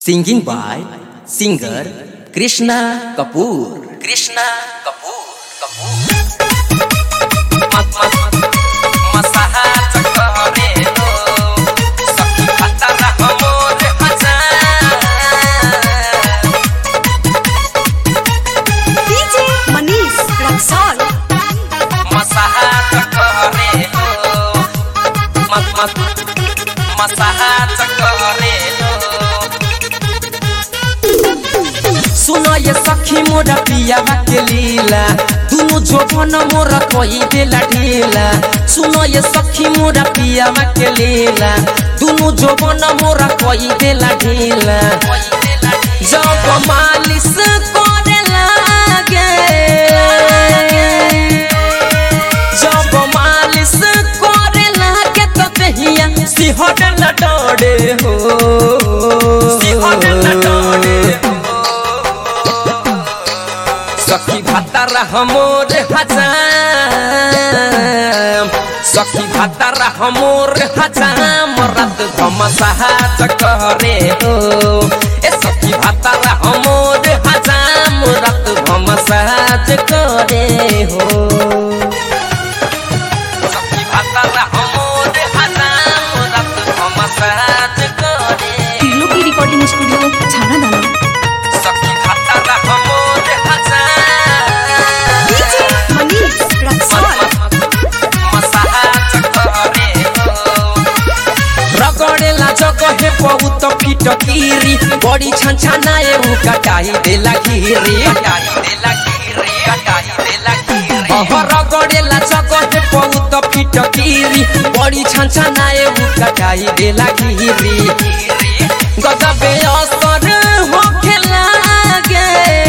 Singing by singer Krishna Kapoor. Krishna Kapoor. Kapoor. DJ Manish Raksol सुनो ये सखी मोरा पिया के लीला दुनु जोबन मोरा कही देला ढीला सुनो ये सखी मोरा पिया के लीला दुनु जोबन मोरा कही देला ढीला जब मालिश करे लागे जब मालिश करे लागे तो दहिया सिहर न डरे हो सिहर न डरे सखी भातार हमोर हजाम सखी भातार हमोर हजाम रात घमसाहा चकरे हो ए सखी भातार हमोर हजाम रात घमसाहा चकरे हो सखी भातार हमोर हजाम रात घमसाहा चकरे तिलो की रिकॉर्डिंग स्टूडियो छाना दाना सखी भातार हमोर हजाम DJ Manish Raksol रगड़ेला जगहे बहुत फिटकीरी बड़ी छनछनाए उ कटाई देला घिरी अह रगड़ेला जगहे बहुत फिटकीरी बड़ी छनछनाए उ कटाई देला घिरी गजबे असर होखे लागे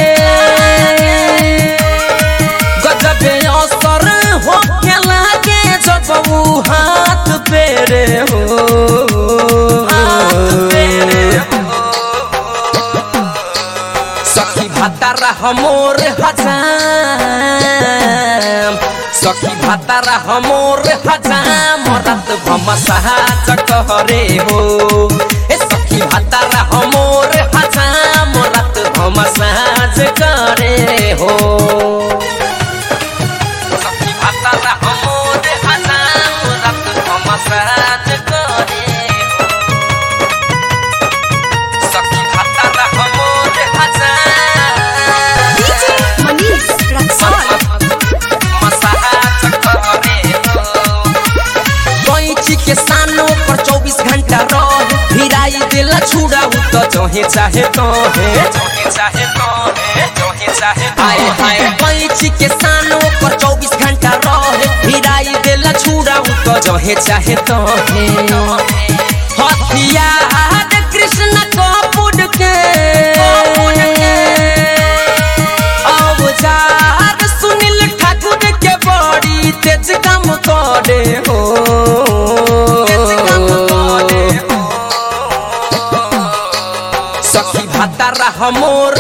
गजबे असर होखे लागे जब उ हाथ पेरे हो सखी भातार हमोर हजाम सखी भातार हमोर हजाम रात भमसहा चकरे हो ए सखी भातार हमोर हजाम रात भमसहा करे हो सखी भातार हमोर हजाम रात भमसहा करे हो सखी भातार हमोर हजाम DJ Manish Raksol कैची के सानो पर चौबीस घंटा रह भिराई देला छुड़ा उ तो जहे चाहे तहे आए हाय कैची के सानो पर चौबीस घंटा रह भिराई देला छुड़ा उ तो जहे चाहे तहे हथियार कृष्ण कपूर के अवजार सुनील ठाकुर के बड़ी तेज काम करे हो सखी भातार हमोर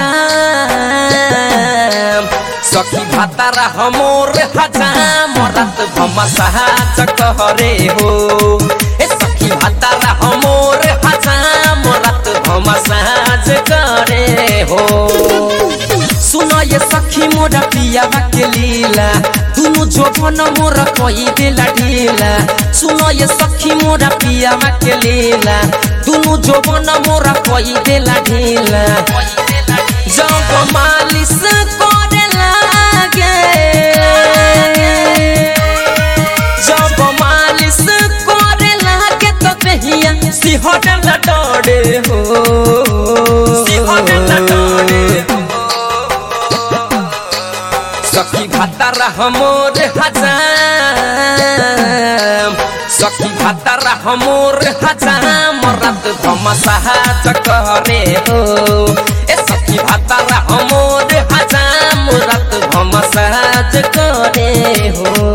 हजाम सखी भातार हमोर हजाम रात भमसहा चकरे हो ए सखी भातार हमोर हजाम रात भमसहा करे हो सुनो ये सखी मोरा पिया के लीला दुनु जोबन मोरा कही देला ढीला सुनो ये सखी मोरा पिया के लीला दुनु जोबन मोरा कही देला ढीला जब मालिश करे लागे जब मालिश करे लागे तो दहिया सिहर न डरे हो सिहर न डरे हो सखी भातार हमोर हजाम सखी भातार हमोर हजाम रात भमसहा चकरे हो ए सखी भातार हमोर हजाम रात भमसहा चकरे हो